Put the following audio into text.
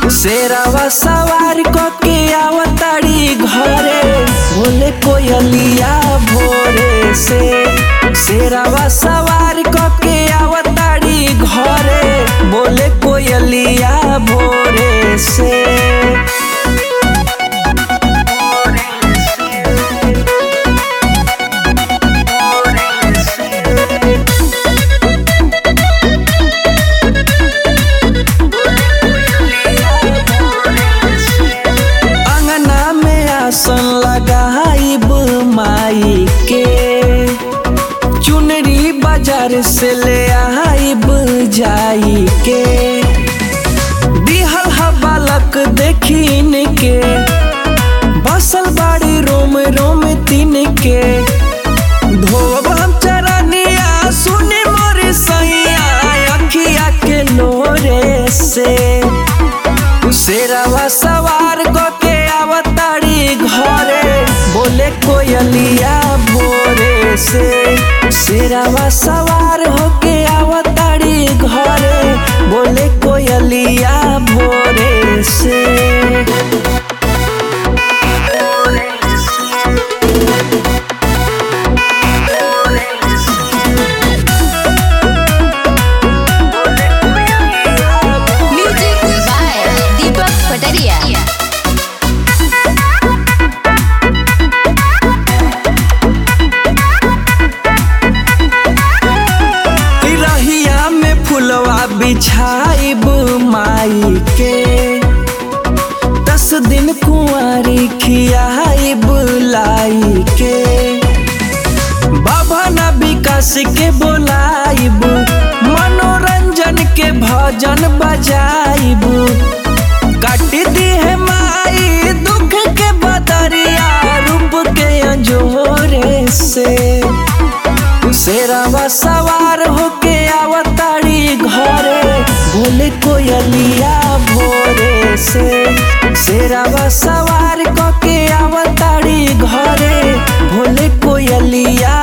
शेरावा सवार के आवताड़ी घरे बोले कोयलिया भोरे से शेरावा सवार के आवताड़ी घरे बोले कोयलिया भोरे से अंगना में आसन लगाइब माई के चुनरी बाजार से ले आइब जाई के दिहल हा बालक देखिन के बसल बाड़ी रोम रोम तीन के धोब हम चरनिया सुनी मोर सैया अखिया के लोरे से शेरावा सवार के आवताड़ी घरे बोले कोयलिया भोरे से शेरावा सवार होके आवताड़ी घरे बोले कोयलिया भोरे से Music by Deepak Pataria. रहिया में फुलवा बिछाइब माई के दस दिन कुंवारी खियाइब लाई के बाबा ना विकास के बोलाइब मनोरंजन के भजन बजाइब काट दी है माई दुख के बदरिया रूप के अंजोरे से शेरावा सवार होके आवताड़ी घरे बोले कोयलिया भोरे से शेरावा सवार होके आवताड़ी घरे बोले कोयलिया